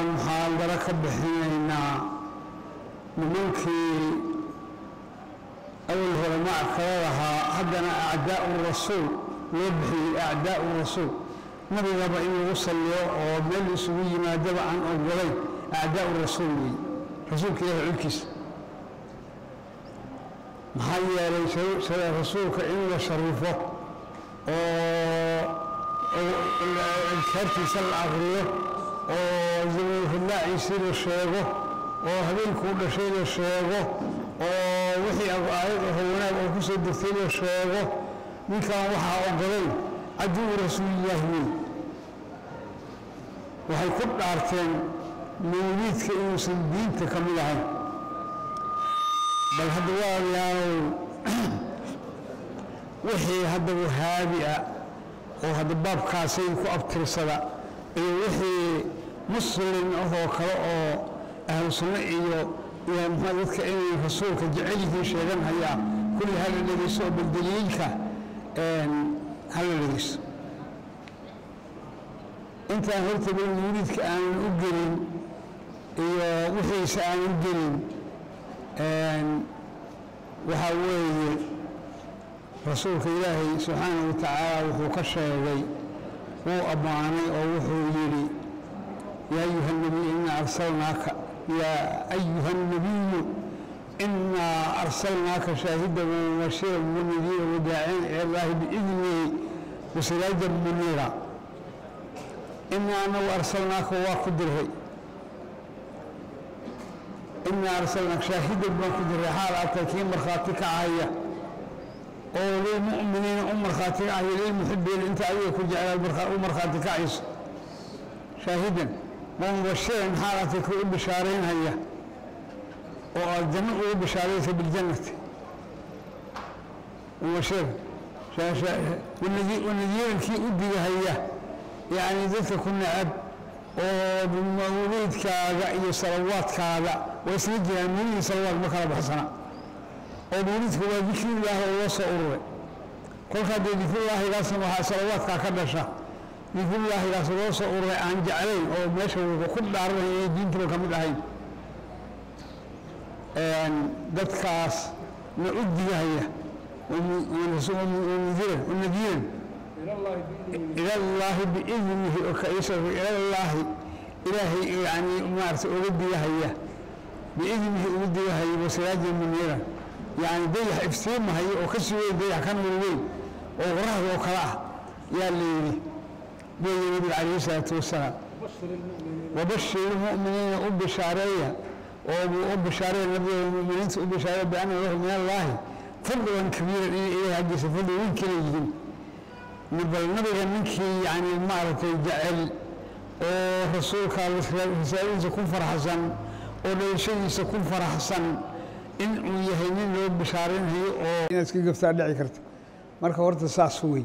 muxaadaro ka bixinaynaa nimankii awal hore mackala lahaa haddana acdaa'u rasuul loo bixiyey acdaa'u rasuul nabigaba in lagu salliyo oo meel isugu yimaadaba aan ogolayn acdaa'u rasuul weeye rasuulka ilahi culkiisa maxaa yeelay rasuulka in la sharifo oo adkaartiisa la aqriyo oo zamanfadlaaciisii la sheego oo habeenkuu dhashay la sheego oo wixii aayad aho wanaag oo ku soo degtay la sheego ninkan waxaa ogolayn caduwu rasuulillaahi wey waxay ku dhaarteen mawliidka inuusan diinta ka mid ahayn bal hadda waalaalow wixii hadda wahaabi ah oo hadda baabkaasay ku abtirsada iyo wixii muslim ahoo kale oo ahlu sunno iyo iyo muxua dadka inay rasuulka jecel yihiin sheegan hayaa kulli hala dhegeyso oo bal daliilka hala dhegeyso intaan horta bal mawliidka aanan u gelin iyo wixiisa aanan u gelin waxaa weeye rasuulka ilaahay subxaanahu wa tacaala wuxuu ka sheegay wuu ammaanay oo wuxuu yidhi yaa ayuha nabiy inaa arsalnaaka yaa ayuha nabiyu inaa arsalnaaka shaahidan wamubashiran wanadiira wadaaciyan ila llaahi biidnihi wasiraajan muniira inaa anagu arsalnaaka waa ku diray inaa arsalnaaka shaahidan baan ku diray xaal aatay kii markhaati kacaya oo lilmu'miniina u markhaati kacaya lilmuxibiina inta adiga ku jeclaa u markhaati kacayso shaahidan wa mubashiran xaal aatay kii u bishaaraynhaya oo aad janno ugu bishaaraysa biljannati mubashiran wanadiiran kii u digahaya yacni dadka ku necab oo mawliidkaaga iyo salawaadkaaga waa isla jiraan mawliid salawaad ma kala baxsana oo mawliidka waa dikrullaahi oo loo soo ururay kolkaa dee dikrullaahigaasna waxaa salawaadkaa ka dhasha dikrullaahigaas loo soo ururay aan jeclayn oo meesha ku dhaaranay inay diintaba ka mid ahayn dadkaas na u digahaya wanadiiran ilallaahi biidnihi oo kaisa ilallaahi ilaahay yani maarata uga digahaya biidnihi uga digahaya wasiraajan muniiran yani dayax iftiimahaya oo ka sii weyn dayax ka nur weyn oo qoraxda oo kale ah yaa la yidhi weeye nabiga calayhi salaatu wasalaam wabashir ilmu'miniina u bishaareeya oo u bishaareeya nabiga muminiinta u bishaareeya bianna lahu min allaahi fadlan kabiiran inay ilahay xaggiisa fadli weyn kala yihiin bal nabiga ninkii yani maaragtay jecel oo rasuulka risaaladiisa ku faraxsan oo dhalashadiisa ku faraxsan in uu yahay nin loo bishaaraynayo oo inaad iska gaftaa dhici karta marka horta saas wey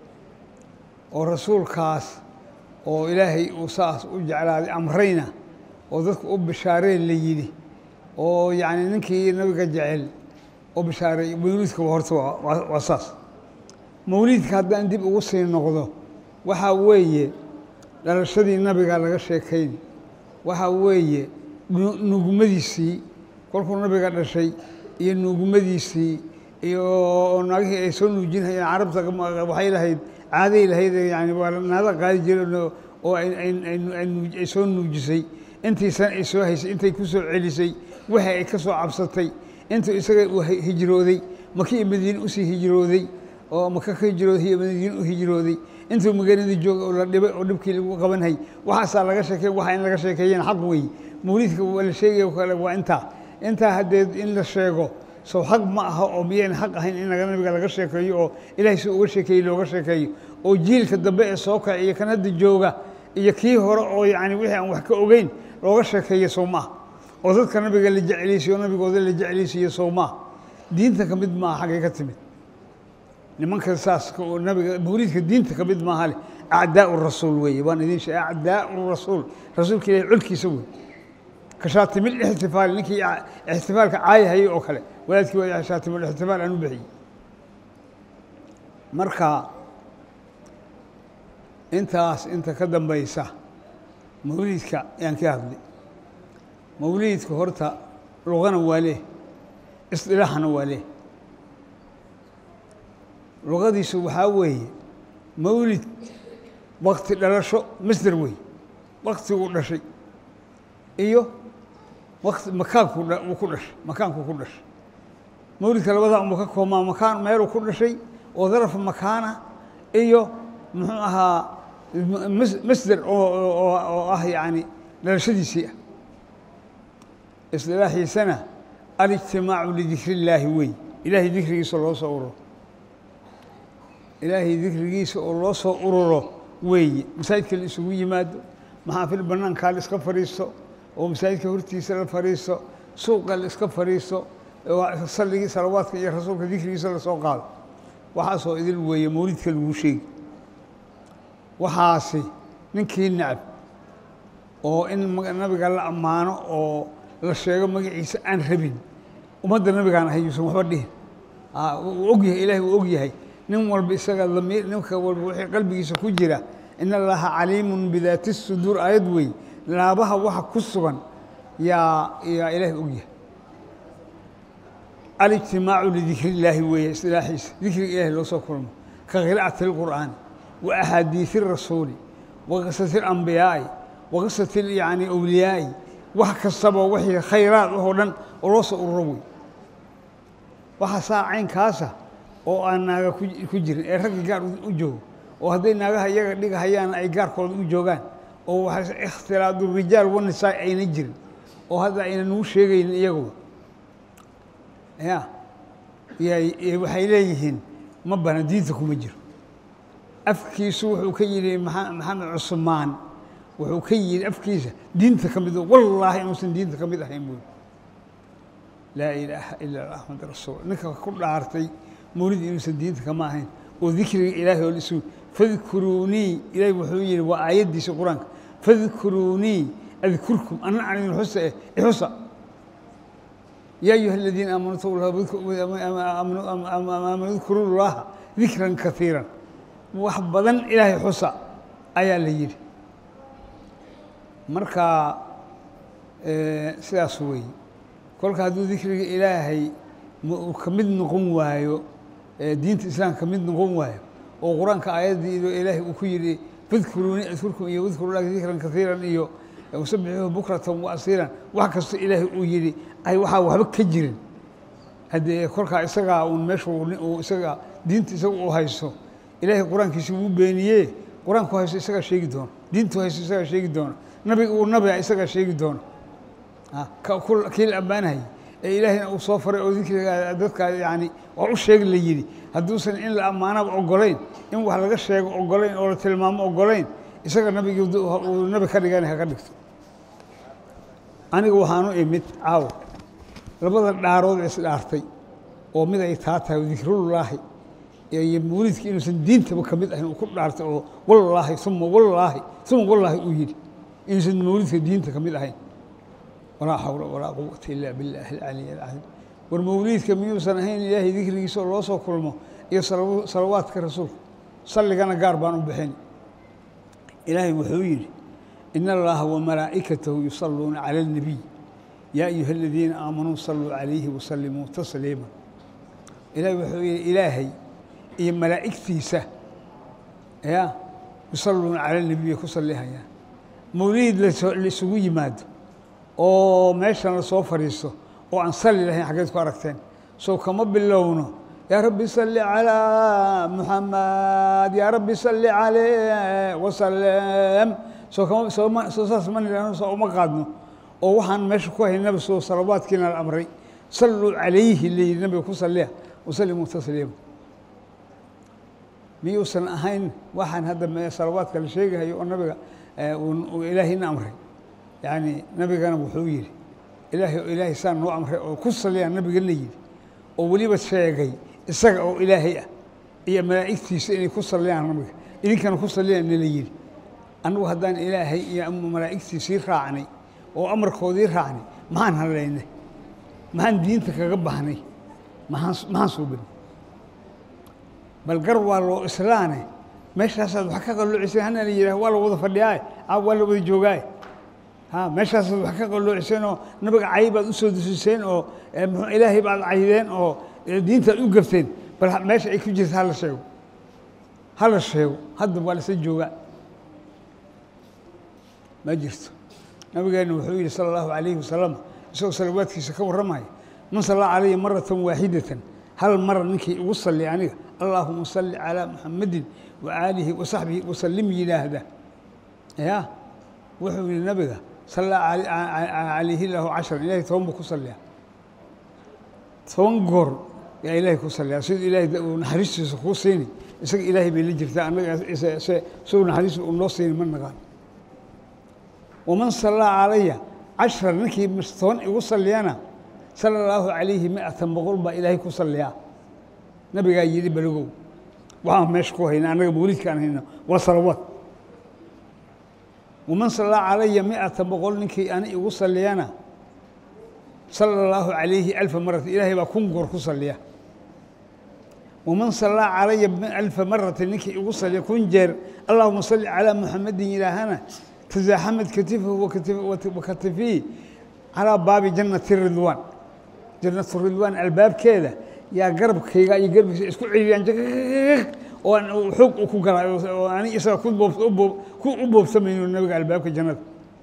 oo rasuulkaas oo ilaahay uu saas u jeclaaday amrayna oo dadku u bishaareen la yidhi oo yacni ninkii nabiga jecel oo bishaaray mawliidkaba horta waa saas mawliidka haddaan dib ugu sii noqdo waxaa weeye dhalashadii nabiga laga sheekayn waxaa weeye nuugmadiisii kolkuu nabiga dhashay iyo nuugmadiisii iyo naagihii ay soo nuujinhayeen carabta waxay lahayd caaday lahayd yani waa naada qaadi jireen oo ay soo nuujisay intiisan ay soo haysay intay ku soo celisay wixii ay ka soo cabsatay intuu isaga uu hijrooday maki iyo madiine usii hijrooday oo maka ka hijrooday iyo madiine u hijrooday intuu magaaladii jooga oo la dhibay oo dhibkii lagu qabanhay waxaasaa laga sheekey waxa in laga sheekeeyeen xaq wey mawliidka waa la sheegaya kale waa intaa intaa haddeed in la sheego sow xaq ma aha oo miyayna xaq ahayn in nabiga laga sheekeeyo oo ilaahay si uga sheekeeyey looga sheekeeyo oo jiilka dambe ee soo kaca iyo kan hadda jooga iyo kii hore oo yacni wixii aan wax ka ogeyn looga sheekeeyo sow maaha oo dadka nabiga la jeclaysiyo nabigooda la jeclaysiiyo sow maaha diinta ka mid maaha xaggay ka timid nimanka saas oo nabiga mawliidka diinta ka mid maaha leh acdaau rasuul weeye waan idin sheegay acdaau rasuul rasuulka ilahi colkiisa wey kashaatimil ixtifaal ninkii ixtifaalka caayahayay oo kale walaadkii waa shaatimul ixtifaal aan u bixiyey marka intaas inta ka dambaysa mawliidka ayaan ka hadlay mawliidka horta luqana waa leh isdilaaxana waa leh luqadiisu waxaa weeye mawlid wakti dhalasho masder wey waktiguu dhashay iyo wati makaanku uu ku dhashay makaanku ku dhashay mawlidka labadaa unba ka koobmaa makaan meeluu ku dhashay oo darafa makaana iyo muxuu ahaa masder oo ah yani dhalashadiisii ah isdilaaxiisana alijtimaacu lidikri illaahi wey ilaahay dikrigiisa loo soo ururo ilaahay dikrigiisa oo loo soo ururo weeye masaajidka la isugu yimaado maxaafil banaankaa la iska fadhiisto oo masaajidka hortiisa la fadhiisto suuqa la iska fadhiisto salligii salawaadka iyo rasuulka dikrigiisa lasoo qaado waxaasoo idil weeye mawlidka laguu sheegi waxaasi ninkii nacab oo in nabiga la ammaano oo la sheego magaciisa aan rabin ummadda nabigaan ahay yuusan waxba dhihin uu og yahay ilahay uu og yahay nin walba isaga damiir ninka walba wixii qalbigiisa ku jira in allaha caliimun bidaati suduur aayad wey laabaha waxa ku sugan yaa yaa ilaahay og yahay alijtimaacu lidikri illaahi weeye istilaaxiisa dikriga ilahay loo soo kulmo ka qira'ati اlqur'aani wa axaadiisi rasuuli wa qisati اlambiyaa'i wa qisati yani awliyaa'i wax kastaba wixii khayraad ahoo dhan oo loo soo ururo wey waxa saa caynkaasa oo aan naaga ku jirin ee raggi gaar u joogo oo hadday naagaha iyaga dhigahayaan ay gaarkooda u joogaan oo waxa ikhtilaadu rijaal wanisaa ayna jirin oo hadda ayna nagu sheegaynin iyaguba ya waxay leeyihiin ma bana diinta kuma jiro afkiisu wuxuu ka yidhi maxamed cusmaan wuxuu ka yidhi afkiisa diinta ka mid wallaahi inuusan diinta ka mid ahayn buuri laa ilaaha ila axmed rasuul ninka ku dhaartay mawlid inuusan diinta kama ahayn oo dikriga ilaahay oo lisu fadkuruunii ilaahay wuxuu yidhi waa aayaddiisa qur-aanka fadkuruunii adkurkum anna aan idin xusa eh ixusa yaa ayuha aladiina aamanuu udkuruu llaha dikran kaiiran wax badan ilaahay xusa ayaa la yidhi marka sidaas weeye kolka hadduu dikriga ilaahay ka mid noqon waayo diinta islaamka ka mid noqon waayo oo qur-aanka aayaddii ilaahay uu ku yidhi fadkuruuni adkurkum iyo wadkuru lahi dikran kaiiran iyo wasabixuuhu bukratan wa asiilan wax kasta ilaahay uu yidhi ay waxaa waxba ka jirin haddee kolkaa isagaa uun meesha isaga diinta isaga uu haysto ilaahay qur-aankiisi wuu beeniyee qur-aanku haysto isagaa sheegi doono diintu haysto isagaa sheegi doono nabiga uu nabia isagaa sheegi doono kii la ammaanahayy ee ilaahayna uu soo faray oo dikriga dadka yani waa u sheeg la yidhi hadduusan in la ammaanaba ogolayn in wax laga sheego ogolayn oo la tilmaamo ogolayn isaga nabigi uu nabi ka dhigana haka dhigto aniga waxaanu imid caawa labada dhaarood ee isdhaartay oo mid ay taa tahay dikrullaahi iyo mawlidka inuusan diintaba ka mid ahayn uu ku dhaartay oo wallaahi uma wallaahi uma wallaahi uu yidhi inuusan mawlidka diinta ka mid ahayn walaa xawla walaa quwata ila biاllaahi alcaliy alcadiim war mawliidka miyuusan ahayn ilaahay dikrigiisa oo loo soo kulmo iyo salawaadka rasuulka salligana gaar baan u bixin ilaahay wuxuu yidhi in allaha wamalaa'ikatahu yusaluuna cala اlnabiy yaa ayuha aladiina aamanuu saluu calayhi wasalimuu tasliima ilaahay wuxuu yidhi ilaahay iyo malaa'igtiisa ya yusaluuna cala اnabiy bay ku sallihayaan mawliid laisugu yimaado oo meeshan lasoo fadhiisto oo aan salli lahayn xaggeed ku aragteen sow kama bilowno yaa rabbi salli calaa muxamed yaa rabbi salli caleyh wasalem soo kama sooma soo saas ma nidhahno soo uma qaadno oo waxaan meesha ku haynaba soo salawaadkiina la amray salluu calayhi layidhi nabiga ku salliya wasallimuu tasliima miyuusan ahayn waxaan hadda salawaadka la sheegahayo oo nabiga ilaahayna amray yani nabigana wuxuu yidhi ilaahay oo ilaahay saa noo amray oo ku saliyaan nabigana yidhi oo weliba sheegay isaga oo ilaahay ah iyo malaa'igtiisa inay ku saliyaan nabiga idinkana ku saliyaan nala yidhi annagu haddaan ilaahay iyo malaa'igtiisii raacnay oo amarkoodii raacnay maxaan hadlaynay maxaan diinta kaga baxnay maxaan maxaan suubinay bal gar waa loo islaane meeshaasaad wax ka qalloocisen hana la yidhaah waa la wada fadhiyaa a waa la wada joogaa ha meeshaasaad wax ka qalloocisen oo nabiga cay baad usoo dusiseen oo mxuu ilaahay baad caydeen oo diintaad u gafteen bal meesha ay ku jirta hala sheego hala sheego hadda waa lasa joogaa ma jirto nabigeena wuxuu yidhi sala allahu calayhi wasalam isagoo salawaadkiisa ka warramaya man sallaa calaya maratan waaxidatan hal mara ninkii ugu salli aniga allaahuma salli calaa muxamadin wa aalihi wa saxbihi wasallim yidhaahda ya wuxuu yihi nabiga sallaa calayhi lahu cashran ilahay toban buu ku salliyaa toban goor yaa ilaahay ku salliyaa siduu ilaahay uu naxariistiisa kuu siini isaga ilaahay bay la jirtaa annaga siduu naxariista uu noo siini ma naqaan waman sallaa calaya cashra ninkii toban igu salliyana sala allaahu calayhi miatan boqol baa ilaahay ku salliyaa nabigaa yidhi balogow waxaan meesha ku hayna annaga mawlidkaan hayno waa salawaad waman sallaa calaya miatan boqol ninkii ani igu salliyana sala allaahu calayhi alfa marata ilaahay baa kun goor ku salliya waman sallaa calaya alfa marata ninkii igu salliya kun jeer allahuma salli calaa muxamadin yidhaahana تزاحمت كتفه وكتفيه على باب جنة الرضوان جنة الرضوان الباب كذا يا قرب كيغا يا قرب اسكو عيان وان حق وكو قرا وانا اسا كو بوب كو بوب سمين النبي الباب كجنة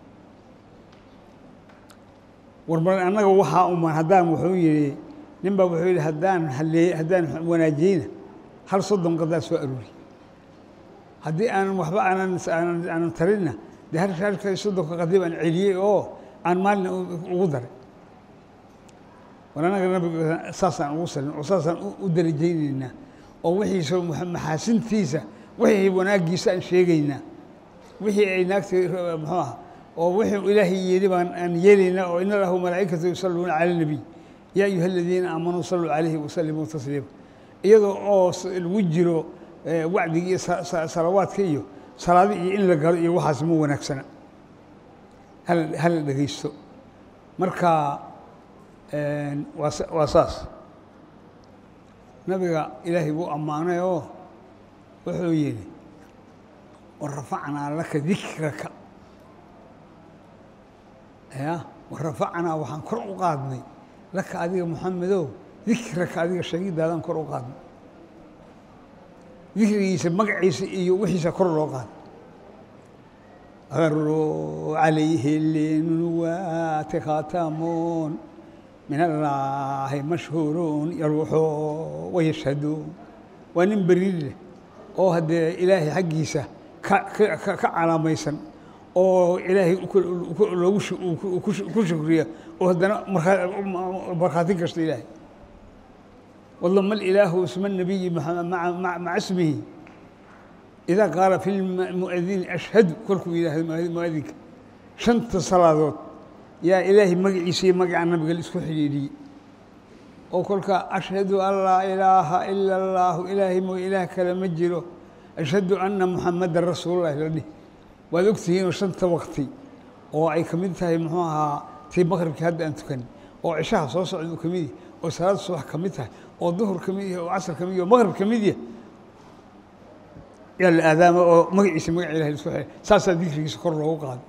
وربنا أنا وحا أما هدان وحو يري نبا وحو يري هدان هلي هدان وناجينا هل صدهم قد سوء أروري هدي أنا وحبا أنا أنا أنا ترينا de halka soddonka qadiib aan celiyey oo aan maalin ugu daray war annaga nabiga saasaan ugu salin oo saasaan u darajaynaynaa oo wixiisa maxaasintiisa wixii wanaaggiisa aan sheegaynaa wixii ay naagta muxuu aha oo wixii ilaahay yidhi baan aan yeelaynaa oo ina lahu malaa'ikatu yusalluuna cala nabiy yaa ayuha aladiina aamanuu salluu calayhi wasallimuu tasliima iyadoo oo lagu jiro wacdiga iyo salawaadka iyo salaadi iyo in la galo iyo waxaas ma wanaagsana hala dhegaysto marka waa saas nabiga ilaahay buu ammaanay oo wuxuu yidhi warafacnaa laka dikraka ya warafacnaa waxaan kor u qaadnay laka adiga muxamedow dikraka adiga sheegidaadaan kor u qaadnay dikrigiisa magaciisa iyo wixiisa kor loo qaado aruu calayhi linuwaati khaatamuun min allaahi mashhuuruun yaruuxo wayashhaduun waa nin beriir leh oo haddee ilaahay xaggiisa ka ka calaamaysan oo ilaahay loogu ku shukriya oo haddana markhaati kasta ilaahay وضم الإله اسم النبي مع, مع, مع, مع اسمه إذا قال في المؤذن أشهد كلكم إله المؤذن شنت صلاة يا إلهي مقعيسي مقع النبي قال اسكو حليلي وكلك أشهد أن لا إله إلا الله إلهي مو إله كلام جيرو أشهد أن محمد رسول الله لدي وذكتين وشنت وقتي وأي كمدتها محوها في مغرب كهد أن تكني وعشاها صوص عندو كميدي وصلاة الصبح كمدتها oo duhur ka mid yahay oo casr ka mid yahay oo maqrib ka mid yahay yaa la aadaama oo magaciisa magaca ilahay isku xidhay saasaa dikrigiisa kor loogu qaado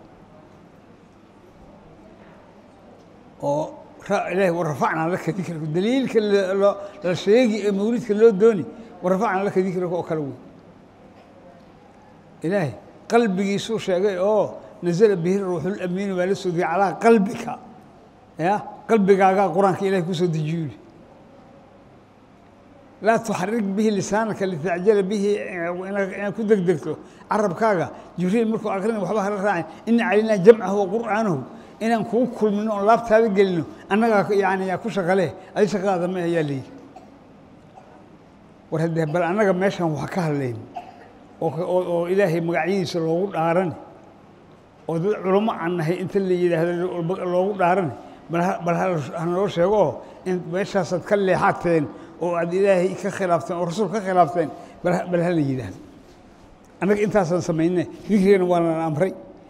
oo ilahay warafacnaa laka dikraka daliilka la sheegi ee mawlidka loo dooni warafacnaa laka dikraka oo kale wey ilaahay qalbigiisuu sheegay oo nazala bihi ruuxul amiinu baa la soo degay calaa qalbika ya qalbigaagaa qur-aanka ilahay kusoo dejiyo laa tuxarik bihi lisaanaka litacjala bihi inaad ku degdegto carabkaaga jibriil markuu akrina waxba hala raacin ina calaynaa jamcahu wa qur'aanahu inaan kugu kulmino oon laabtaada gelino annagaa yani yaa ku shaqale adi shaqadaada ma ayaa leeyihi war haddee bal annaga meeshan wax ka hadlayn oo ilaahay magacyadiisa loogu dhaarani oo dad culamo aan nahay inta la yidhaahdo loogu dhaarani bal hanaloo sheego oo in meeshaasaad ka leexateen oo aad ilaahay ka khilaafteen oo rasuul ka khilaafteen bal hala yidhaahdo annaga intaasaan samayne dikrigana waa lana amray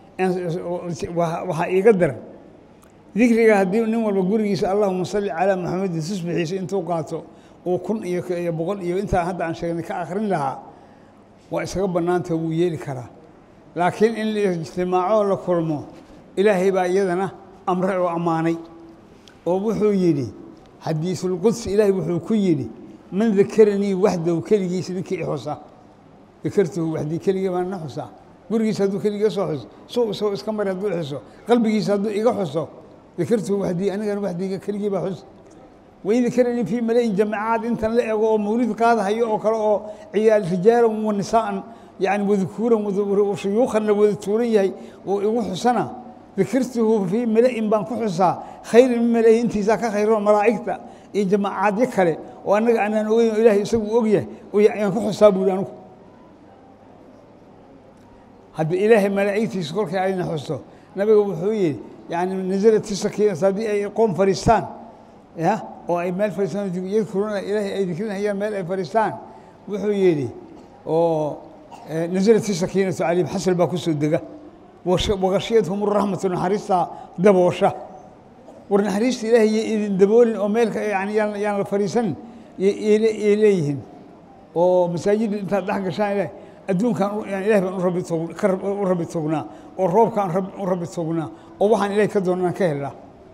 waxaa iiga daran dikriga haddii nin walba gurigiisa allahuma salli calaa maxamedin tusbixiisa intuu qaato uu kun iyo boqol iyo intaa hadda aan sheegnay ka akrin lahaa waa isaga bannaanta wuu yeeli karaa laakiin in la ijtimaaco la kulmo ilaahay baa iyadana amre oo ammaanay oo wuxuu yidhi xadiisulqudsi ilaahay wuxuu ku yidhi man dakaranii waxdahu keligiisa ninkii i xusa dakartuhu waxdii keligii baan na xusaa gurigiisa hadduu keligii soo xuso suu isagoo iska mari hadduu xuso qalbigiisa hadduu iga xuso dakartuhu waxdii anigana waxdiiga keligii baa xus wain dakaranii fii malayin jamacaad intan la ego oo mawlid qaadahayo oo kale oo ciyaal rijaalan wa nisaa'an yani wadukuuran shuyuukhan la wada tuuran yahay oo igu xusana dakartuhu fii mala'in baan ku xusaa khayrin min malayi intiisaa ka khayro malaa'igta iyo jamacaadyo kale oo annaga aanaan ogeyn oo ilaahay isagu u ogyahay ayaan ku xusaa buuri anugu hadda ilaahay malaa'igtiisa kolkay ayna xusto nabiga wuxuu yidhi yani nasalati sakiinas haddii ay qoom fadhiistaan ya oo ay meel fadhiistaan yadkuruna ilaahay ay dikrinayaan meel ay fadhiistaan wuxuu yidhi oo nasalati sakiinatu calayhim xasal baa ku soo dega wagashiyadhum raxmatu naxariistaa daboosha war naxariista ilaahay yo idin daboolin oo meelka yani yaan yaan la fadhiisanin yay leeyihiin oo masaajidda intaad dhex gashaan ilahay adduunkan ilahay baan u rabi tog u rabi tognaa oo roobkaan u rabi tognaa oo waxaan ilahay ka doona inaan ka helnaa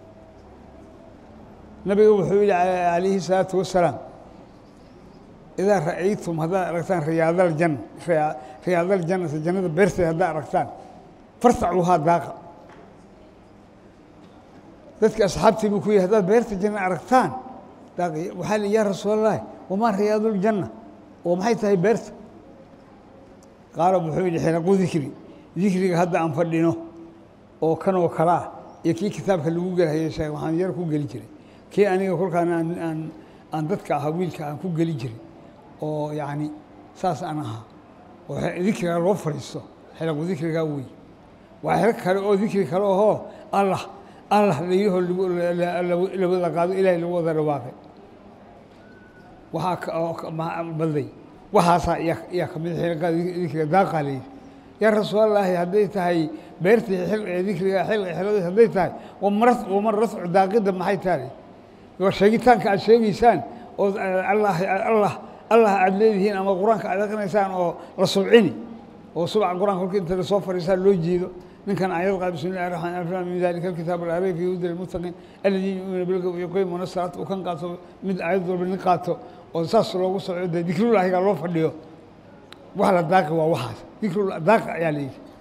nabiga wuxuu yihi calayhi الsalaatu wasalaam idaa ra'aytum haddaad aragtaan riyaadaljanna riyaadaljannata jannada beerteed haddaad aragtaan fartacuuhaa daaqa dadka asxaabtii buu ku yihi haddaad beerta janna aragtaan daaq waxaa li yaa rasuul allahi wamaa riyaaduljanna oo maxay tahay beerta qaala wuxuu yidhi xilaqu dikri dikriga hadda aan fadhino oo kanoo kale ah iyo kii kitaabka lagu gelhayay sheeg waxaan yar ku geli jiray kii aniga kolkaan aan aan aan dadka ahaa wiilka aan ku geli jiray oo yacni saas aan ahaa oo dikriga loo fadhiisto xilaqu dikrigaa wey waa xero kale oo dikri kale ohoo allah allah layihoo lawada qaado ilahay lagu wada dhawaaqay waxaa badday waxaasaa yaa ka mid xilqaa dikriga daaqaa layidhi yaa rasuulallaahi hadday tahay beertii xil ee dikriga xilqa xilada hadday tahay wamara wama rafcu daaqidda maxay tahay waa sheegitaanka aad sheegaysaan oo allah allah allah aad leedihiin ama qur-aanka aad aqrinaysaan oo la subcini oo subca qur-aanka kolka inta lasoo fadhiistaa loo jeedo ninkan ayad qaad bismi illahi raxmaan raxiim min dalika alkitaab alcariif fi huda lilmuttaqiin alladii yu'minu bilgaybi yuqiimuna salaata uu kan qaato mid aayad walba nin qaato oo saas loogu soco dee dikrullaahigaa loo fadhiyo wax la daaqi waa waxaas dikrullah daaqa ayaa la yidhi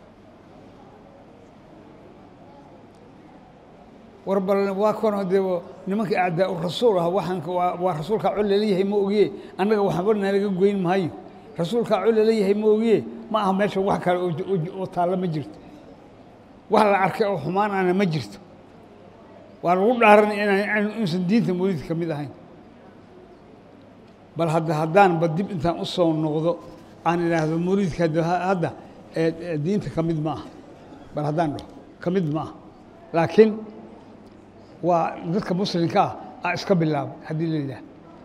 war bal waa kan dee nimanka acdaa rasuul ah waxaan waa rasuulkaa col laleeyahay ma ogiye annaga waxba nalaga goyn maayo rasuulkaa col laleeyahay ma ogiye ma aha meesha wax kale oo taalla ma jirto wax la arkay oo xumaanaana ma jirto waa lagu dhaaranay inaan inuusan diinta mawlid ka mid ahayn bal hadda haddaanba dib intaan u soo noqdo aan idhaahdo mawlidka hadda diinta ka mid ma aha bal haddaan dhaho ka mid ma aha laakiin waa dadka muslimka ah a iska bilaabay haddii la yidhaah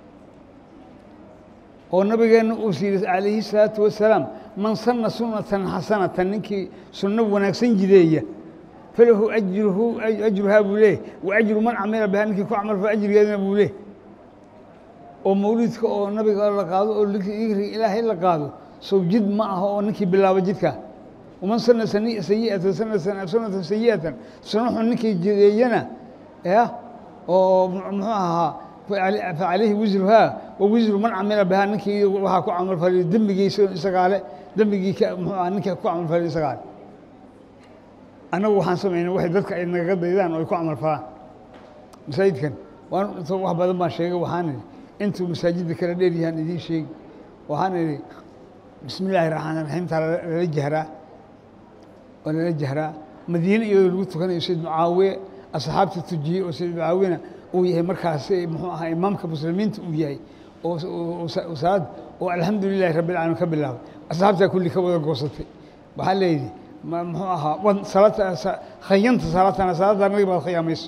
oo nabigeenna uu siiyey calayhi الsalaatu wasalaam man sana sunatan xasanatan ninkii sunno wanaagsan jideeya falahu ajruhu ajruhaa buu leeh wa ajru man camila bihaa ninkii ku camal fala ajrigeedana buu leeh oo mawlidka oo nabiga la qaado oo dikriga ilaahay la qaado sow jid ma aha oo ninkii bilaaba jidka waman sana sayiatan sunatan sayi'atan sunno xun ninkii jideeyana ya oo muxuu ahaa facalayhi wisruhaa wa wisru man camila bihaa ninkii waxaa ku camal faliyo dembigiisa isagaale dembigii muxuu aha ninkii ku camal faliyo isagaale annagu waxaan samaynay waxay dadka ay nagaga daydaan oo ay ku camal falaan masaajidkan waan wax badan baan sheegay waxaan idhi intuu masaajidda kala dheer yahaan idiin sheegi waxaan idhi bismi illaahi raxmaan raxiimtaa lala jahraa oo lala jahraa madiine iyadoo lagu tukanayo sayd mucaawiye asxaabta tujiyey oo sayd mucaawiyena uu yahay markaas muxuu ahaa imaamka muslimiinta uu yahay oo salaad oo alxamdu lilahi rabbi alcaalamiin ka bilaabay asxaabtaa kulli ka wada goosatay waxaa leeyidhi muxuu ahaa wan salaata khayanta salaatana salaadda naga baad khiyaamayso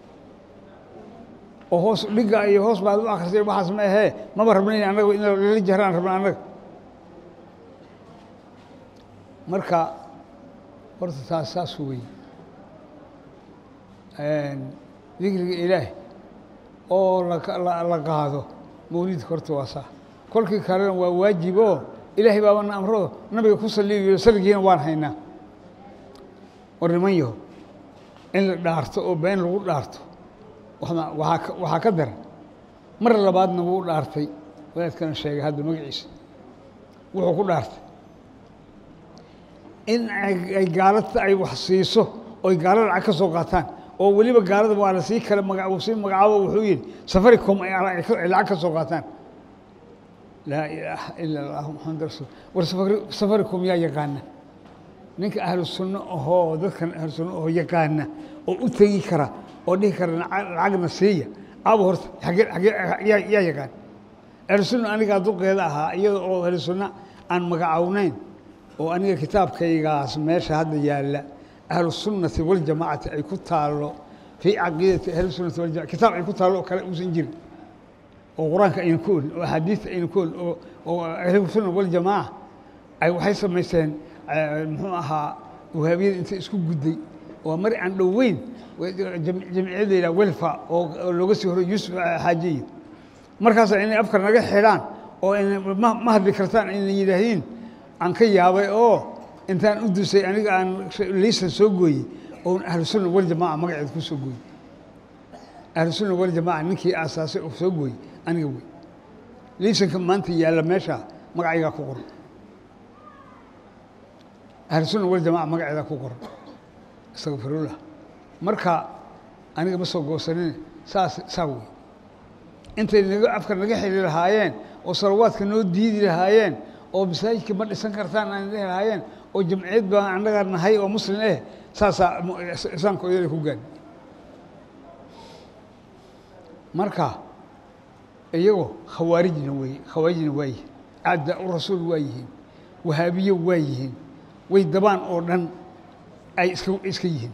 oo hoos dhiga iyo hoos baad u akrisay waxaas ma ahee maba rabnayn annaga in lala jahraan rabna annaga marka horta taas saas wey dikriga ilaah oo la qaado mawlidka horta waa saa kolkii kalena waa waajib oo ilaahay baabana amrado nabiga ku saliyo saligiina waan haynaa war niman yaho in la dhaarto oo been lagu dhaarto waaa waxaa ka daran mar labaadna wuu dhaartay wadaadkana sheegay hadda magaciisa wuxuu ku dhaartay in ay gaalada ay wax siiso oy gaalo lacag ka soo qaataan oo weliba gaalada waa la sii kale maga sii magacaabo wuxuu yidhi safaricom ay lacag ka soo qaataan laa ilaaha ila allah maxamed rasul war safaricom yaa yaqaana ninka ahlu sunno ahoo dadkan ahlu sunno ahoo yaqaana oo u tegi kara oo dhihi kara lacagna siiya aba horta agee agee yaa yaqaan ahlu sunna anigaa duqeeda ahaa iyada oo ahlu sunna aan magacawnayn oo aniga kitaabkaygaas meesha hadda yaalla ahlu sunnati waljamaacati ay ku taallo fii caqiidati ahlu sunnati waljamaca kitaab ay ku taallo oo kale uusan jirin oo qur-aanka ayna ku olin oo axaadiista ayna ku olin oo oo ahlu sunna waljamaaca ay waxay samaysteen muxuu ahaa wahaabiyada intay isku gudday oo mari aan dhoweyn jamciyadda yidhaha welfa oo looga sii horay yuusuf xaajiyo markaasa inay afkar naga xidhaan oo ma hadli kartaan ayna yidhaahiin aan ka yaabay oo intaan u dusay aniga aan liisan soo gooyey oon ahlu sunna waljamaaca magaceed ku soo gooyey ahlu sunna waljamaaca ninkii aasaasay oo soo gooyey aniga wey liisanka maanta yaalla meesha magacaygaa ku qoran ahlu sunna waljamaca magaceedaa ku qoran astaqfirullah marka aniga ma soo goosanin saas saa wey intay naga afka naga xili lahaayeen oo salawaadka noo diidi lahaayeen oo masaajidka ma dhisan kartaan aan dhihi lahaayeen oo jamciyad baan annaga nahay oo muslim eh saasaa islaamka oyada ku gaadhi marka iyagoo khawaarijna wey khawaarijna waa yihiin acdaa u rasuul waa yihiin wahaabiyo waa yihiin way dabaan oo dhan ay iska iska yihiin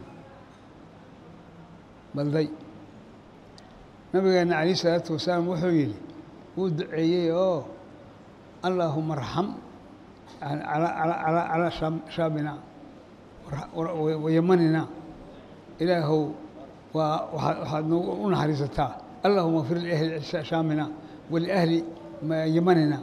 balday nabigeena calayh isalaatu wasalaam wuxuu yidhi wuu duceeyey oo allaahuma arxam calaa shaabina wayamanina ilaahow waa waxaad noogu u naxariisataa allahuma fir liahli shaamina waliahli yamanina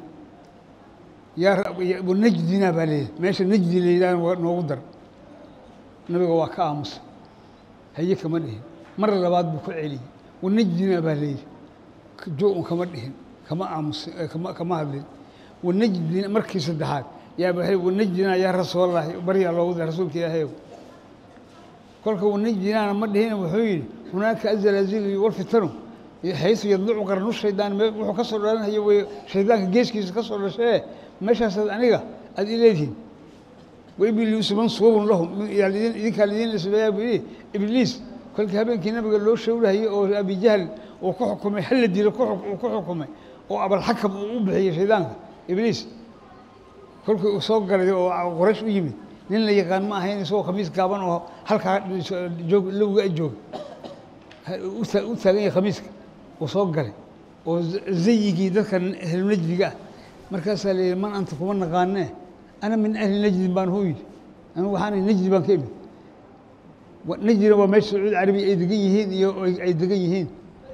najdina baa leeyahy meesha najdi layidhah noogu dar nabiga waa ka aamusa haye kama dhihin mar labaad buu ku celiyey wanajdina baa leeyihi jo-un kama dhihin kama aamusin kama kama hadlin wanajdina markii saddexaad yaa waxay wanajdina yaa rasuulallahi baryaa loogu da rasuulka ilaahayow kolka wanajdinaana ma dhihina wuxuu yidhi hunaaka azalaazilu walfitanu xaysu yadlucu qarnu shaydaan me wuxuu ka soo dhalanhayo wey shaydaanka geeskiisa ka soo dhashee meeshaasaad aniga aada ileedihin waibliisu mansuubun lahum idinkaa lidiin isbeeyaa buu yidhi ibliis kolkii habeenkii nabiga loo showrahayey oo abijahl uu ku xukumay hal la dilo uu ku xukumay oo abalxakam uu u bixiyey shaydaanka ibliis kolkii uu soo galay oo qoraysh u yimid nin la yaqaan ma ahayn isagoo khamiis gaaban oo halkaa joog lowga a jooga u taagan yahay khamiiska uu soo galay oo zayigii dadka ahlunajdiga ah markaasaa la yidhi man anta kuma naqaanee ana min ahli najdin baan huu yidhi anigu waxaana najdi baan ka imid najdina waa meesha sacuudi carabiya ay degan yihiin iyo ay degan yihiin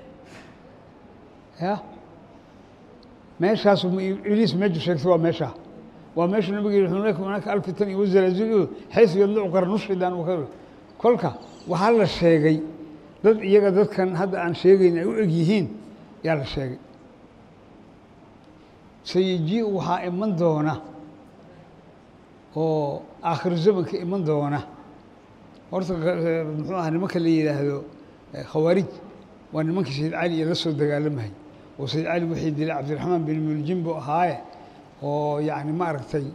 ya meeshaasu ibliis meeshu sheegtay waa meeshaa waa meeshu nabiga yihi hunaka hunaka alfitan iyo wazalaazilu xaysu yadlucu qarnu shaydaan uu ka kolka waxaa la sheegay dad iyaga dadkan hadda aan sheegayn ay u eg yihiin yaa la sheegay sayijiu waxaa iman doona oo aakhiru zamanka iman doona horta muxuu aha nimanka la yidhaahdo khawaarij waa nimankii sayid cali iyo la soo dagaalamahay oo sayid cali wixii dilay cabdiraxmaan bin muljim buu ahaaye oo yacni maaragtay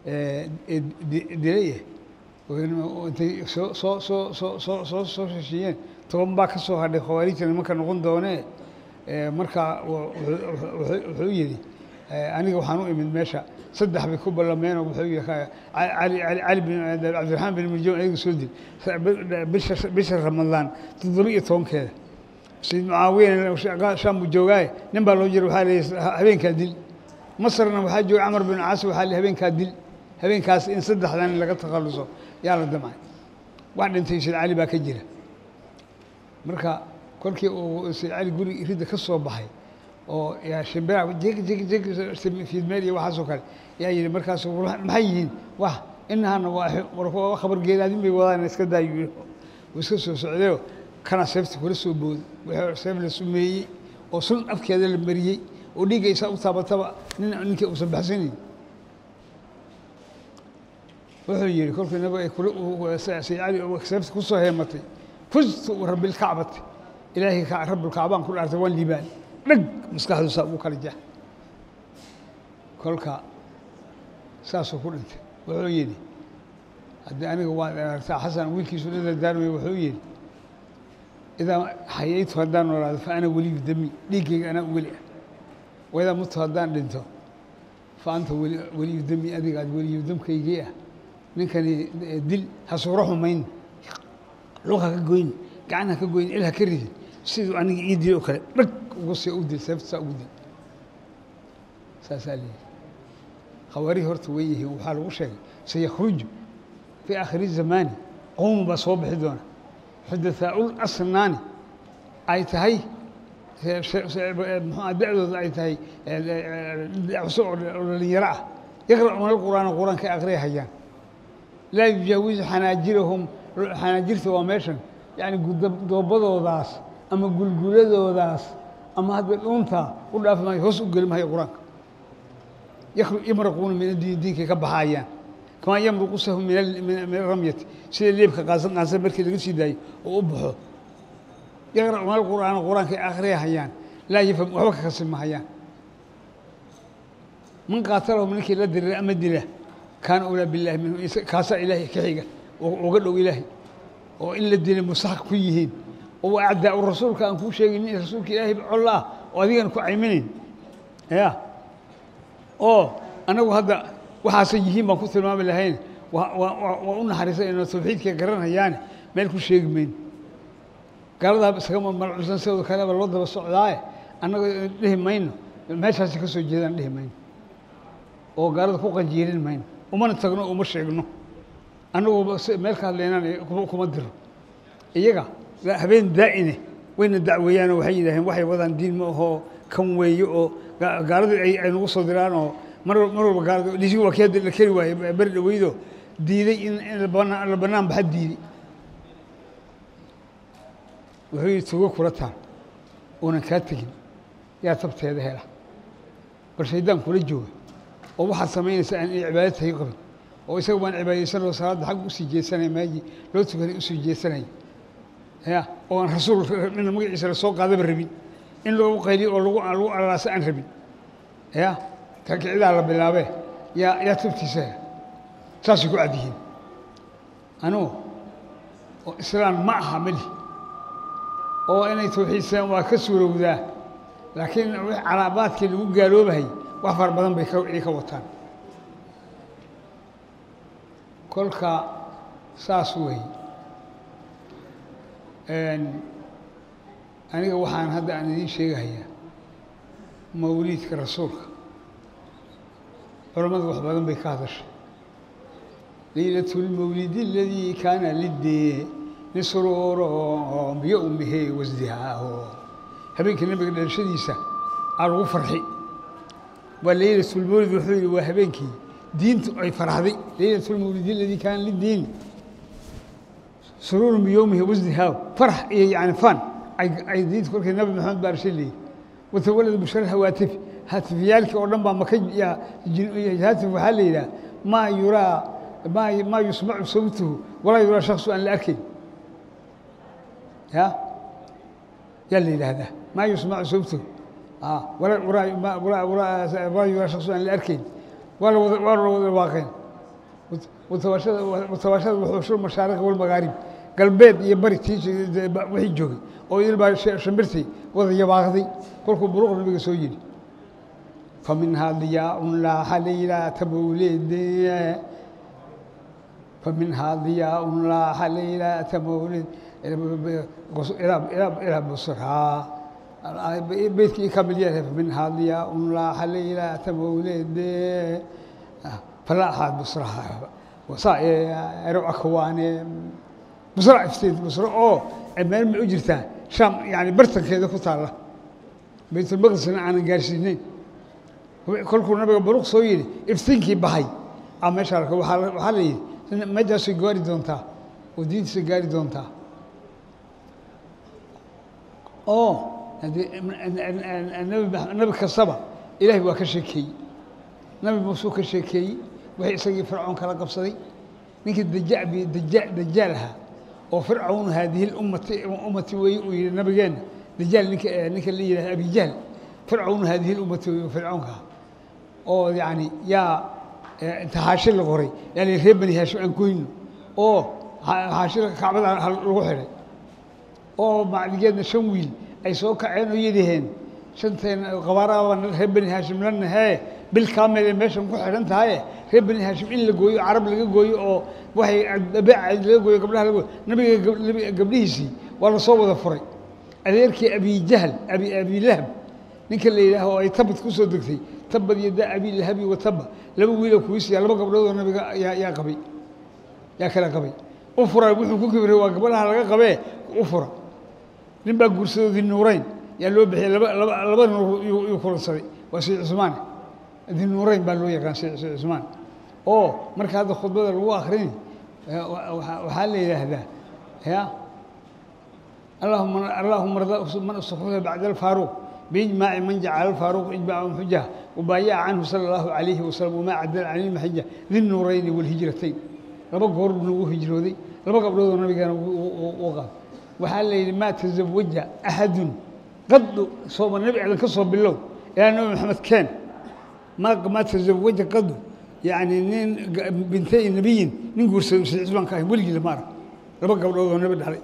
dilay intay soo soo soo soo soo soo soo heshiiyeen toban baa ka soo hadhay khawaarijta nimanka noqon doonee markaa wuxuu yidhi aniga waxaan u imid meesha saddex bay ku ballameenoo wuxuu yihi ali cali bin cabdiraxmaan bin muljim ayaga soo dil bisha bisha ramadaan toddoba iyo tobankeeda sayid mucaawiyana shaam buu joogaaye nin baa loo jira waxaa leeyahy habeenkaa dil masarna waxaa jooga camar bin caas waxaa le habeenkaa dil habeenkaas in saddexdan laga takhalluso yaa la damcay wax dhintay sayid cali baa ka jira marka kolkii uu sayid cali guri ridda ka soo baxay oo yaa shimbira jig jig jig fiidmeel iyo waxaasoo kale yaa yidhi markaas maxay yihiin wah inahana waa khabar geelaadin bay wadaan iska daayu yidhi uu iska soo socdayo kana seefta kula soo booday wixii seef la sumeeyey oo sun afkeeda la mariyey oo dhiiggaysa u taabataba nin ninkii uusan baxsanayn wuxuu yidhi kolkii nabiga ay kula saycali seefta ku soo heematay fustu rabbilkacbati ilaahay rabbulkacbaan ku dhaartay waan liibaan dhag maskaxdu saa ugu kala jah kolka saasuu ku dhintay wuxuu yidhi haddii aniga waad aragtaa xasan wiilkiisu la dardaarmay wuxuu yidhi idaa xayaytu haddaan noolaado fa ana weliyu dami dhiiggayga anaa weli ah waidaa mutu haddaan dhinto fa anta weliyu dami adiga aad weliyu damkaygii ah ninkani dil ha suuro xumayn lug ha ka goyn gacan ha ka goyn il ha ka ridin siduu aniga ii dil oo kale dhag ugu see u dil seefta saa ugu dil saasaa leeyihi khawaarihii horta way yihiin waxaa lagu sheegay sayakhruju fii aakhiri zamaani qowm baa soo bixi doona xudathaa'ul asnaani ay tahay muxua da'dooda ay tahay cusub oo dhalinyaro ah yaqra'uuna alqur'aana qur-aanka ay aqriya hayaan laa yujaawizu xanaajirahum xanaajirta waa meeshan yani doobadoodaas ama gulguladoodaas ama hadda dhuuntaa u dhaafi maayo hoos u geli maayo qur-aanka yamraquuna min addiini diinkay ka baxaayaan kamaa yamruqu sahu min aramyati sida leebka qaansan qaansan markii laga sii daayo oo u baxo yaqra'uuna alqur'aana qur-aankay akhriya hayaan laa yafham waxba ka kasi mahayaan man qaatalahum ninkii la dirira ama dila kaana ulaa billahi minhu kaasaa ilaahay ka xiga uga dhow ilaahay oo in la dilay mustaxaq ku yihiin oo acdaa u rasuulka aan kuu sheegin in rasuulka ilaahay colla ah oo adigan ku cayminayn ya oo anagu hadda waxaasay yihiin baan ku tilmaami lahayn waa u naxariisanayno tawxiidkay garanayaane meel ku sheegi mayno gaaladaa isagama malcusan sidoo kaleba loo daba socdaaye annaga dhihi mayno meeshaasi ka soo jeedaan dhihi mayno oo gaalada ku qanjiirin mayno umana tagno uma sheegno annagu meel ka hadlaynaan kuma diro iyaga habeen daa'ine wayna dacweeyaanoo waxay yidhaaheen waxay wadaan diin ma ahoo kan weeye oo gaaladu ay nagu soo diraan oo mar mar walba gaalada dhisigu waa kii hadda la keri waaye beri dhaweydo diiday in la bannaan baxa diiday wuxuu yidhi tugo kula taal oonan kaa tegin yaa tabteeda hela bal shaydaan kula jooga oo waxaad samaynaysa aan inay cibaado tahay qabin oo isaga baan cibaadaysanoo salaadda xag usii jeesanaya maaji loo tukanay usii jeesanaya ya oo aan rasuul mina magaciisa lasoo qaadaba rabin in lagu qayliyo oo lagu lagu alaasa aan rabin ya kakicidaa la bilaabee yaa yaa tubtiisa hela saasay ku cad yihiin anugu oo islaan ma aha meli oo inay tawxiidsaan waa ka suurowdaa laakiin calaabaadkii lagu gaaloobahay wax fara badan bay ay ka wataan kolka saas weeye aniga waxaan hadda aan idiin sheegahayaa mawliidka rasuulka culammadu wax badan bay ka hadashay laylat lmawlidi aladii kaana lidee nisruuro biyo umihe wasdihaaho habeenkii nabiga dhalashadiisa aa lagu farxi waa laylatulmawlid wuxuu yidhi waa habeenkii diintu ay farxday laylatulmawlidi aladii kaana lidiin suruurun biyowmihi wasdihaaho farax iyo yani fan ay diinta kolkii nabi maxamed baa rashay leeyihi watawalada bushara hawaatif haatifyaalkii oo dhan baa maka haatif waxaa la yidhaha maa yuraa maa maa yusmacu sawtuhu walaa yuraa shaksu aan la arkayn ya yaa la yidhaahdaa maa yusmacu sawtuhu walaa yuraa shaksu aan la arkayn waa lawada waa la wada waaqeen watawaashada wuxuushul mashaariq walmagaarib galbeed iyo bari tii wixii joogay oo idil baa shambirtay wada yabaaqday kolkuu buruq nabiga soo yidhi faminhaa diyaaun laaxa laylata mawlid faminhaa diyaaun laaxa laylata mawlid ilaa busraa beydkii kamid yahay faminhaa diyaaun laaxa laylata mawlid falaaxaad busraha wasaa'iro akwaane busra ifteed busra oo meel ma u jirtaa shaam yani bartankeeda ku taalla baytulmaqdisna aanan gaarsiinayn kolkuu nabiga baruq soo yidhi iftiinkii baxay a meesha arka waxaa la yidhi meeshaasay gaari doontaa oo diintiisa gaari doontaa oo nabi kastaba ilaahay waa ka sheekeeyey nabi muusuu ka sheekeeyey wixii isagii fircoon kala qabsaday ninkii daja daja dajaal ahaa oo fircawn haadihi ummati ummati weeye uu yihi nabigeenna dajaal ninka ninka la yidhaha abijahl fircawn haadihi ummati weeye fircawnka ah oo yacni yaa inta xaashi la qoray yaa la reer bani haashim aan goyno oo xaashida kacbada lagu xidhay oo macligeedna shan wiil ay soo kaceen oo yidhaheen shanteen qabaaraaba reer bani haashim la nahee bil kaamil ee meeshan ku xidhan tahaye reer bani haashim in la gooyo carab laga gooyo oo waxay abeec laga gooyo gabdhaha laga gooyo nabiga gabdhihiisii waa lasoo wada furay adeerkii abijahl abi abilahab ninka la yidhaaho oo ay tabad ku soo degtay tabad yada abilahabi wa taba laba wiiloo kuwisiya laba gabdhoodoo nabiga yaa yaa qabay yaa kala qabay u fura wuxuu ku kibray waa gabadhaha laga qabee u fura nin baa guursadoodii nuurayn yaa loo bixiyey laba laba laba nuur yuu kulansaday waa sayid cusmaan dinuurayn baa loo yaqaan sayid cusmaan oo marka hadda khudbada lagu akrini waxaa la yidhaahdaa ya allahuma allahuma man istakhruja bacda alfaaruq biijmaaci man jacala alfaaruq ijmaacan xujaha wabaayaca canhu sala allahu calayhi wasalam wamaa cadala calayhi maxija dinuurayni walhijratayn laba goor buu nagu hijrooday laba gabdhoodoo nabigeena u qaad waxaa la yidhi maa tazawaja axadun qadu sooma nebi aadan ka soo bilow ilaa nabi maxamed keen ma ma tazawaja qadu yacni nin bintay nebiyin nin guursaday sayid cusmaan ka ahayn weligii lama arag laba gabdhood oo nabi dhalay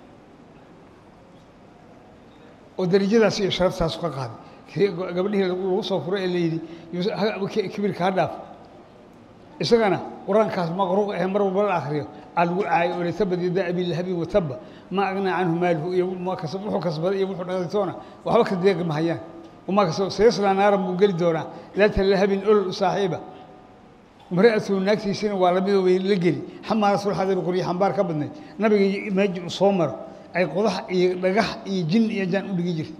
oo darajadaas iyo sharaftaas ka qaaday gabadhihii lagu soo furay ee la yidhi kibirka ha dhaaf isagana qur-aankaas maqruuq ahe mar walba la akriyo aa lagu caayay oo letabad yada abilahabi wataba ma agnaa canhu maaluhu iyo wuxuu kasbaday iyo wuxuu dhaqditoona waxba ka deeqi mahayaan wamaa kasaba sayaslaa naaran buu geli doonaa daata lahabin olol saaxiiba imra'atuhu naagtiisina waa lamidoo way la geli xamaarasulxadabi qoryo xambaar ka badnayd nabiga meeji uu soo maro ay qodax iyo dhagax iyo jin iyo jaan u dhigi jirtay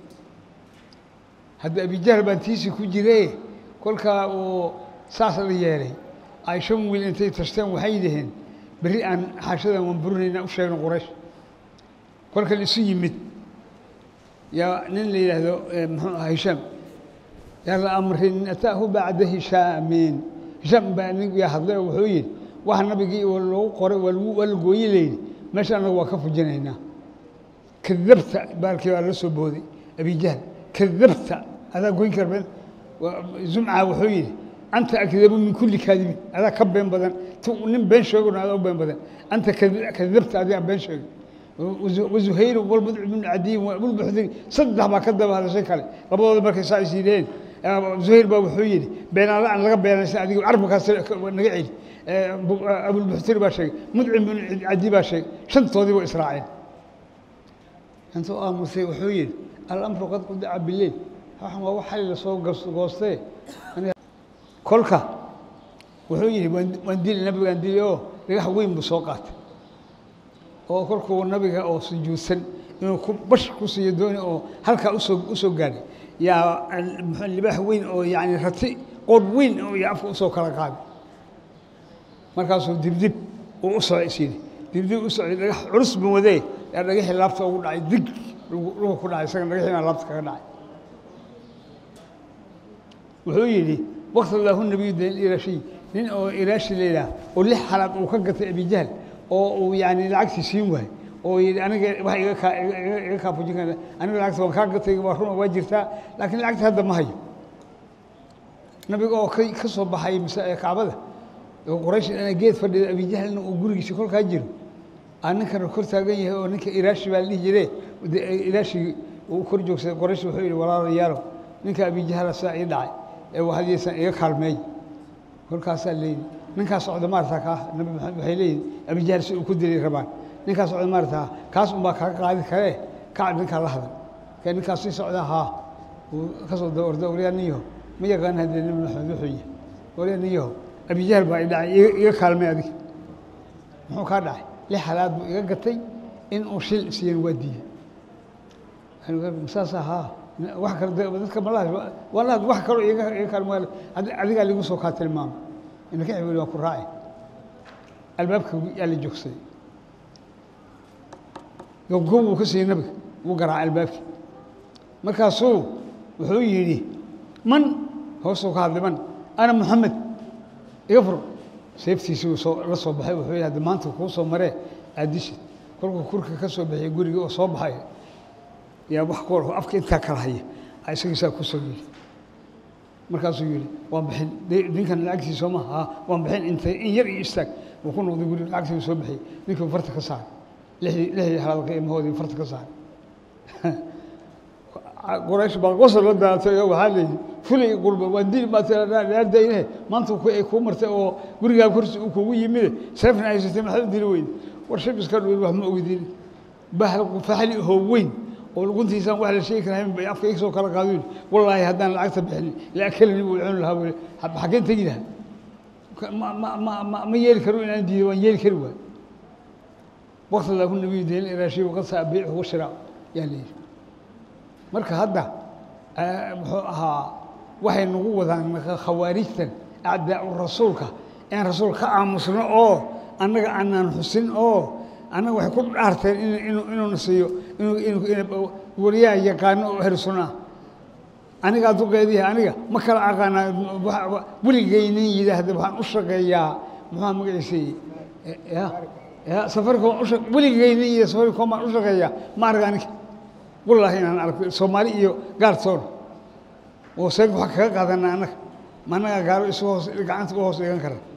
hadda abijahl baan tiisii ku jire kolkaa uu saas la yeelay ay shan wiil intay tashteen waxay yidhaheen berri aan xaashadan waan burinayna u sheegno quraysh kolka laisu yimid yaa nin la yidhaahdo muxuu aha hishaam yaa la amrin ataahu bacda hishaamin hishaam baa nin yaa hadlay oo wuxuu yidhi waxa nabigii loogu qoray waa lagu waa la gooye layidhi meesha annaga waa ka fujinaynaa kadabta baalkii baa la soo booday abijahl kadabta adaa goyn karben zumca wuxuu yidhi anta akdabu min kulli kaadibin adaa ka been badan nin been sheegona adaa u been badan anta kadabta adigaa been sheegay wazuhayr walmudc bnu cadiyin wabulbuxdiri saddex baa ka daba hadashay kale labadooda markay saa is yidheen zuhayr baa wuxuu yidhi beenaala aan laga beenaysan adiga carabkaas naga celi abulbuxtiri baa sheegay mudcim bnu cadi baa sheegay shantoodii waa israaceen intuu aamusay wuxuu yidhi alamru qad qudica bileyl waxan waa wax xali lasoo goostee kolka wuxuu yidhi waan dili nabigaan dili oo dhagax weyn buu soo qaatay oo kolkuu nabiga oo sujuudsan inuu ku bash ku siiyo dooni oo halkaa usoo u soo gaadhay yaa libaax weyn oo yacni rati qoor weyn oo iyo afka usoo kala qaaday markaasuu dibdib uu u socday is yidhi dibdib u socday dhagax culus buu wadee yaa dhagaxii laabta ugu dhacay dig dhugu ku dhacay isaga dhagaxii baa laabta kaga dhacay wuxuu yidhi wakti lahu nabiyu den iraashi nin oo iraashi layidhaah oo lix xalaad uu ka gatay abijahl oo uu yani lacagtii siin waayey oo yidhi aniga wax iga kaa iga kaa fujin kara aniga lacagta waan kaa gatay waa run waa jirtaa laakiin lacagta hadda ma hayo nabiga oo ka soo baxay kacbada oo quraysh ina geed fadhida abijahlna uu gurigiisa kolkaa jiro aa ninkana kor taagan yahay oo ninka iraashi baa la dhihi jire iraashi uu kor joogsaday quraysh wuxuu yidhi walaalayaalow ninka abijahla saa ii dhacay ee waxadiisan iga kaalmeey kolkaasaa leeyihi ninkaa socda maarata kaa nabi maxamed waxay leeyihin abijahl si uu ku dilay rabaan ninkaa socda maarata kaas unbaa kaga qaadi karee kac ninkaa la hadal kee ninkaas sii socdaa haa uu ka soo daba orda waryaa nin yaho ma yaqaan haddee nabi maxamed wuxuu yahay waryaa nin yaho abijahl baa i dhacay iga kaalmay adig muxuu kaa dhacay lix halaad buu iga gatay in uu shil siiyan waa diiye saasa haa wax kale dadka malaha walaad wax kaloo iga iga kaalmo adigaa ligu soo kaa tilmaamo inaka xibili waa ku raaci albaabka yaa la joogsaday gobgob wuu ka siiyey nabiga wuu garaacay albaabkii markaasuu wuxuu yidhi man hoosuu ka hadlay man ana moxamed iga fur seeftiisii uu soo la soo baxay wuxuu yidhi hadda maanta kuu soo maree aadishid kolkuu kurka ka soo bixiyay gurigii oo soo baxay yaa wax ku afka intaa kala haya isagiisaa ku soo yidhi markaasuu yidhi waan bixin ninkan lacagtii soo maha waan bixin intay in yar iyo istaag wuu ku noqday guriga lacagtii soo bixiyey ninkii farta ka saaray lixdii lixdii halaad qiimahoodii farta ka saaray qoraysh baa qosol la daatay oo waxaa leeyihi fulay qurba waa diin baa tiradayne maanta ay kuu martay oo gurigaa kursi uu kugu yimide seefna haysatay maxaad u dili weyde war shib iska dhuwin wax ma ogidin bahal faxli hoo weyn oo luguntiisaan wax la sheegi karahayn bay afka iga soo kala qaadin wallaahi haddaan lacagta bixin la akalani buu cuni lahaa buu xaggeen tegi lahaa ma ma ma ma ma yeeli karo inaan diido waan yeeli kari waay waqti laahu nabiyu deen iraashi waqad saa biicu washira yaa leeyihi marka hadda muxuu ahaa waxay nagu wadaan khawaarijtan acdaau rasuulka aan rasuul ka aamusno oo annaga aanaan xusin oo annaga waxay ku dhaarteen inuuna siiyo wariyaha yaqaano oo ahlu sunna anigaa duqeedihi aniga ma kala aqaanaa weligeynin yidhaahda waxaan u shaqeeyaa muxua magaciisay ya ya safaricom usha weligeynin yidha safaricom baan u shaqeeyaa ma arag aniga wallaahi inaan arko soomaali iyo gaartoona oo seeg waxaa kaga qaadanaa annaga ma annagaa gaalo isu hoos gacanta u hoos dhigan kara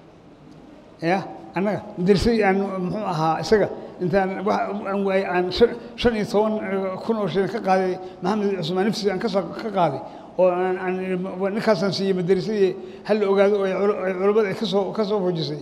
ya annaga madrasadii aan muxuu ahaa isaga intaan aan waayey aan shan iyo toban kun oo shilin ka qaaday maxamed cusmaan nafsi aan kasoo ka qaaday oo aan ninkaasaan siiyey madrasadii hal la ogaado oo ay culammada ay kasoo ka soo fujisay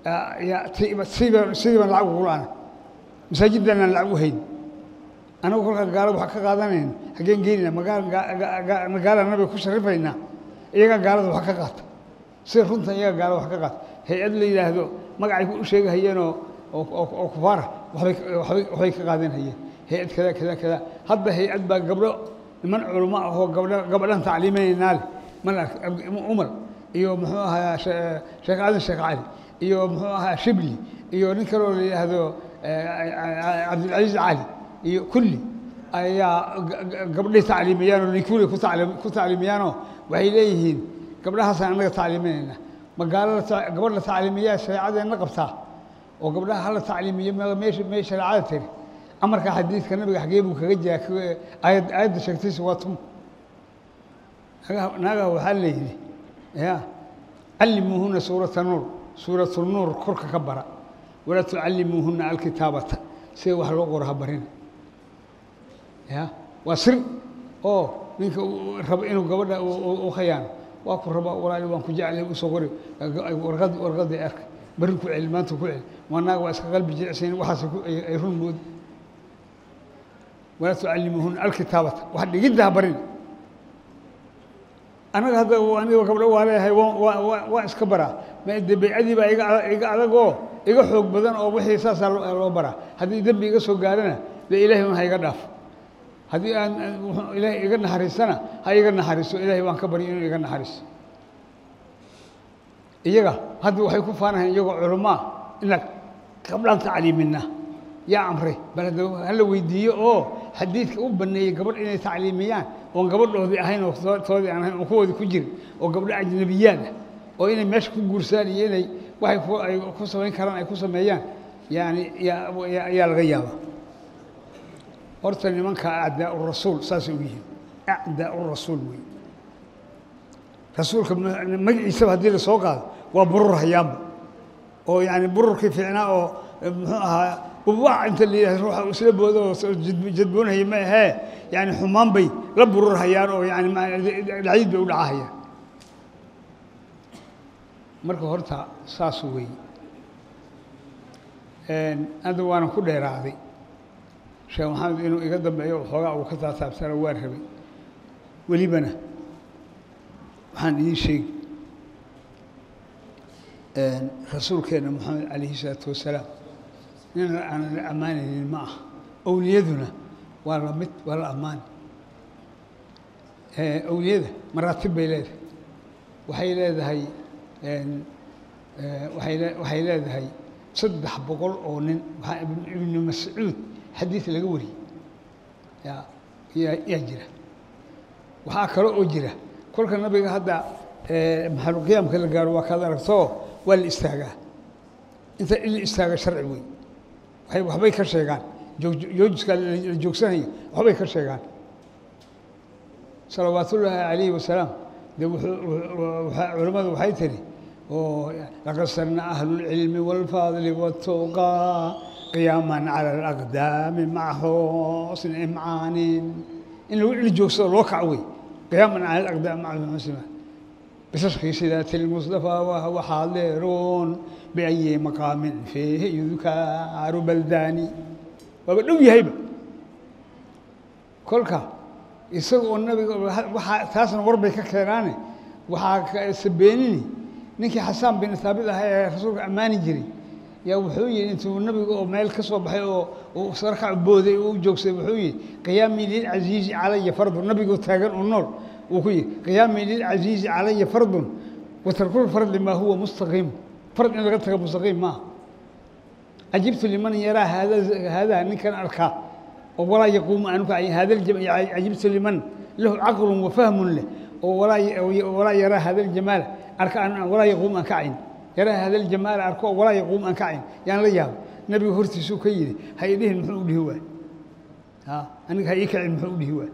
sidii baan lacag ugu la-ana masaajiddan aan lacag u hayn anagu kolkaa gaalo waxaa ka qaadanayna haggeen geynayna magaalana nabiga ku sharifaynaa iyagaa gaalada wax ka qaata sida runtan iyaga gaalo wax ka qaata hay-ad la yidhaahdo magacay u sheegahayeenoo oo kufaara wabay waxbay ka qaadan hayeen hay-ad kada kada kada hadda hay-ad baa gabdho niman culamo ah oo gabdho gabadhan tacliiminaynaa leh mal umar iyo muxuu ahaa sheekh aadan sheekh cali iyo muxuu ahaa shibli iyo nin kaloo la yidhaahdo cabdilcaziiz cali iyo kulli ayaa gabdhay tacliimiyaan oo ninkuli ku tacliimiyaanoo waxay leeyihiin gabdhahaasaan annaga tacliiminayna magaalada gabadh la tacliimiyaa shareecadeenna qabtaa oo gabdhaha hala tacliimiyo meesha mee shareecada tiri amarka xadiidka nabiga xagee buu kaga jiraa aayad aayadda sheegtaysa waa tum naagaha waxaa layidhi ya callimuuhuna suurata nuur suuratu nuur korka ka bara walaa tucallimuuhuna alkitaabata sida wax loo qoro ha barina ya waa sir oo ninka rabo inuu gabadha u khayaano waa ku raba walaali waan ku jeclay usoo qori warqad warqadii arka bari ku celi maanta ku celi wanaaga waa iska qalbi jilicsayn waxaas ay run moodi walaa tucallimuuhuna alkitaabata wax dhigidda ha barina anaga hadda aniga gabdho waa leeyahay waan iska baraa de baycadii baa iga iga adagoo iga xoog badan oo wixii saasaa loo baraa haddii dembi iga soo gaarana dee ilaahay un ha iga dhaafo haddii aan ilaahay iga naxariisana ha iga naxariiso ilaahay waan ka baryo inuu iga naxariiso iyaga hadda waxay ku faanahayn iyagoo culamaa inaan gabdhaan tacliimina yaa amray bal hadda hala weydiiyo oo xadiidka u baneeyey gabadh inay tacliimiyaan oon gabadhoodii ahayn oo toodii aan ahayn oon kuwoodii ku jirin oo gabdho ajnabiyaad ah oo inay meesha ku guursaan iyo inay waxay ku ay ku samayn karaan ay ku sameeyaan yani yaa yaa laga yaaba horta nimanka acdaau rasuul saasay u yihiin acdaau rasuul wey rasuulka magaciisaba haddii la soo qaado waa burur hayaanba oo yani bururkii fiicnaa oo muxuu ahaa ubac inta la yidhahdo ruuxa isla boodo oo jadboonhaya ma ahee yani xumaan bay la burur hayaan oo yani dhacyid bay u dhacahayaan marka horta saas wey hadda waanan ku dheeraaday sheekh maxamed inuu iga dambeeyo xoogaa uu ka taataabsana waa rabay welibana waxaan idiin sheegi rasuulkeenna moxamed calayhi isalaatu wasalaam nin aanan la ammaanaynin ma aha owliyaduna waa la mid waa la ammaani awliyada maraatib bay leedahay waxay leedahay waay waxay leedahay saddex boqol oo nin waxaa ibnu mascuud xadiid laga wariyey yaa yaa yaa jira waxaa kale oo jira kolka nabiga hadda maxaluqiyaamka la gaaro waa kaad aragtoo waa la istaagaa inta in la istaaga sharci wey waay waxbay ka sheegaan joojiska la joogsanayo waxbay ka sheegaan salawaatullaahi calayhi wasalaam de culimmadu waxay tiri oo laqad sanna ahlulcilmi waalfadli watuqaa qiyaaman cala alaqdaami maca xusni imcaanin in la joogsado loo kac wey qiyaaman cala alaqdaami maca xusni بشرح سيرة المصطفى وهو حاضر بأي مقام فيه يذكر بلداني وبدو يهيبة كلك isagoo nabiga waxaa taasna warbay ka keenaane waxaa sabeenini ninkii xasaan bin haabit ahaa ee rasuulka ammaani jiray yaa wuxuu yihi intuu nabiga oo meel ka soo baxay oo sarkac booday oo u joogsaday wuxuu yihi qiyaamii lilcasiizi calaya fardu nabigoo taagan oo nool wuu ku yihi qiyaamii lilcasiizi calaya fardun watarkul fardi maa huwa mustaqiim fard in laga taga mustaqiim maaha cajibtu liman yaraa haadaa ninkan arkaa oo walaa yaquumu aanu kacay hada cajibtu liman lahu caqlun wa fahmun leh oo walaa yaraa hada ljamaala arka walaa yaquumu aan kacayn yaraa hada ljamaala arko oo walaa yaquumu aan kacayn yaan la yaaba nabiga hortiisuu ka yidhi ha idhihin muxuu u dhihi waay aniga ha ii kacin muxuu u dhihi waay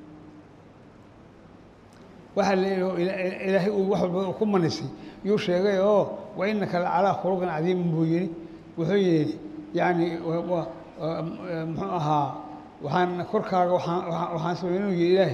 waxaa leeyahay ilaahay uu wax walba ku manaysay yuu sheegay oo wa inaka la calaa khuluqin cadiimin buu yidhi wuxuu yidhi yacni muxuu ahaa waxaan korkaaga waxaan sameynuu yidhi ilaahay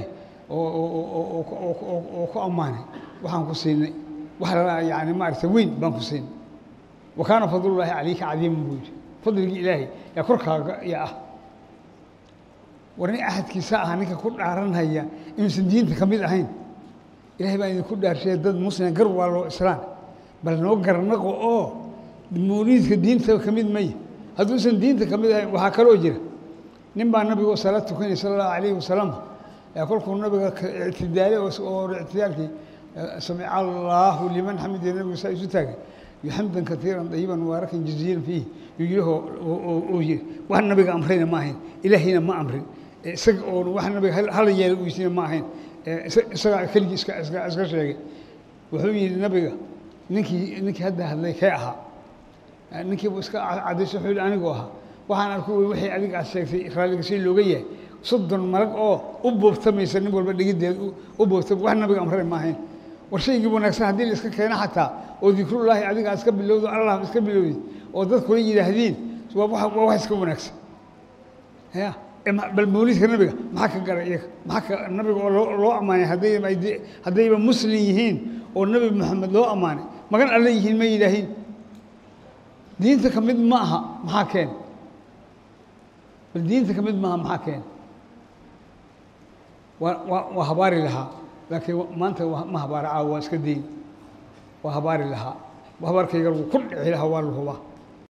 oo ku ammaanay waxaan ku siinay wax yani maaragta weyn baan ku siinay wa kaana fadlullaahi calayka cadiiman buu yidhi fadligii ilaahay yaa korkaaga yaa ah war nin axadkiisa ah ninka ku dhaaranhaya inuusan diinta ka mid ahayn ilahay baan idinku dhaarshay dad muslima gar waa loo islaan bal noo garnaqo oo mawliidka diinta ka mid maya hadduusan diinta ka mid ahayn waxaa kaloo jira nin baa nabigu salaad tukanay sala allahu calayhi wasalam kolkuu nabiga ictidaalay oo ictidaalkii samica allaahu liman xamida nabigu saa isu taagay xamdan katiiran dayiban mubaarakan jaziilan fiihi yuyihoo oo yiri wax nabiga amrayna ma ahayn ilaahayna ma amrin isaga oon wax nabiga hala yeela uysina ma ahayn isagaa keligii iska iska sheegay wuxuu yidhi nabiga ninkii ninkii hadda hadlay kee ahaa ninkiibu iska cadayso wuxuu yidhi anigu ahaa waxaan arku wixii adiga aad sheegtay raalliga si looga yahay soddon malag oo u boobtamaysa nin walba dhigiddeed u boobtama wax nabiga amray ma ahayn war shaygii wanaagsan haddii la iska keeno xataa oo dikrullaahi adiga iska bilowdo allah iska bilowdi oo dadkula yidhaahdiin waa wax iska wanaagsan ya bal mawliidka nabiga maxaa ka gara iyaga maxaa ka nabiga oo loo loo ammaanay hadday haddayba muslim yihiin oo nebi moxamed loo ammaanay magan alle yihiin ma yidhaahiin diinta ka mid ma aha maxaa keen bal diinta ka mid maaha maxaa keen waa waa waa habaari lahaa laakiin maanta ma habaara caawa waa iska dayn waa habaari lahaa habaarkayga lagu ku dhici lahaa waa la hubaa